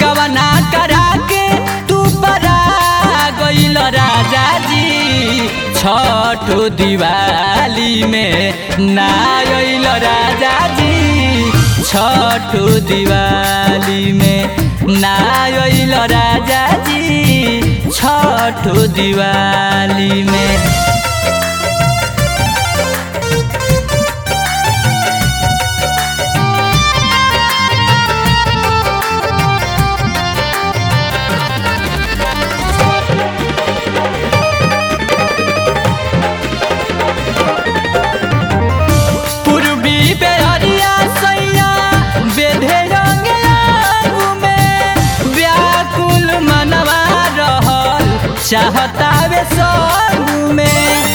गवना करा के तू परा गइल राजा जी छठो दिवाली में ना अइल राजा जी छठो दिवाली में ना अइल राजा जी छठो दिवाली में पूर्वी बेहरिया सैया बेधे रंग आगू में व्याकुल मनवा रहल चाहता वे संग में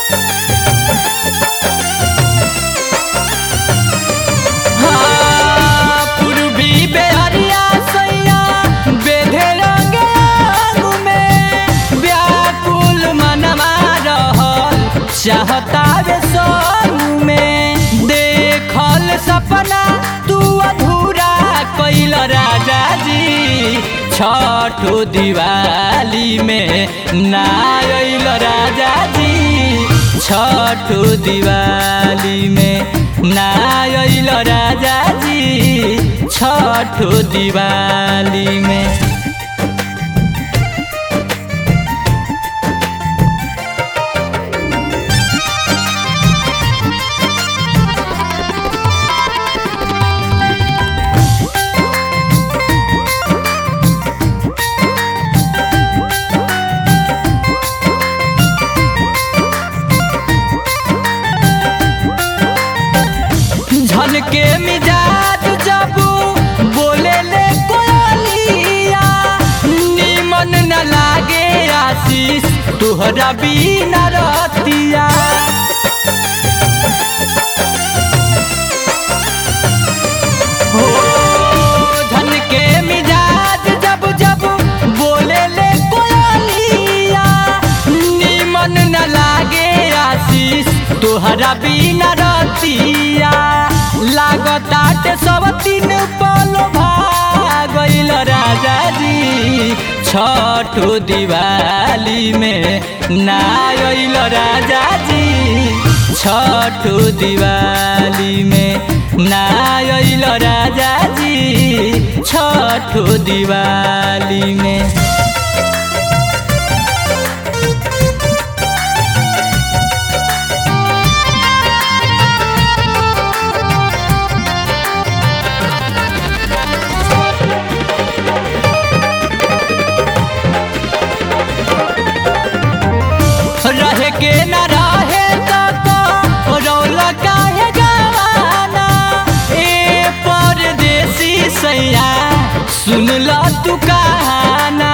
हाँ, पूर्वी बेहरिया सैया बेधे रंग आगू में व्याकुल मनवा रहल चाहता वे संग में देखल सपना तू अधूरा कैल राजा जी छठो दिवाली में ना अइल राजा जी छठो दिवाली में ना अइल राजा जी छठो दिवाली में झलके मिजाज जब बोले ले कोयलिया निमन न लागे आशीष तोहरा बिना रतिया हो झलके मिजाज जब जब बोले ले कोयलिया निमन न लागे आशीष तोहरा बिना रतिया लागताट सब तीन पल भागल राजा जी छठो दिवाली में ना अइल राजा जी छठो दिवाली में ना अइल राजा जी छठो दिवाली में रहे के न रहे तो रौल काहे गवाना ए परदेसी सैया सुन ल तू कहाना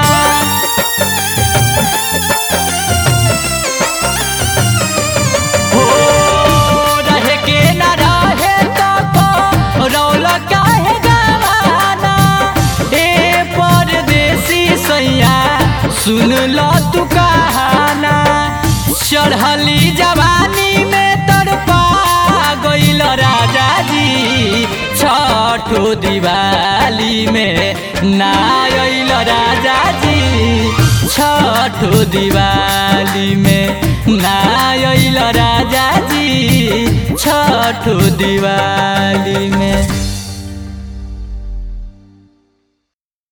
हो रहे के न रहे तो रौल काहे गवाना ए परदेसी सैया सुन ल तू कहाना चढ़ली जवानी में तड़पा गइल राजा जी छठो दिवाली में ना अइल राजा जी छठो दिवाली में ना अइल राजा जी छठो दिवाली में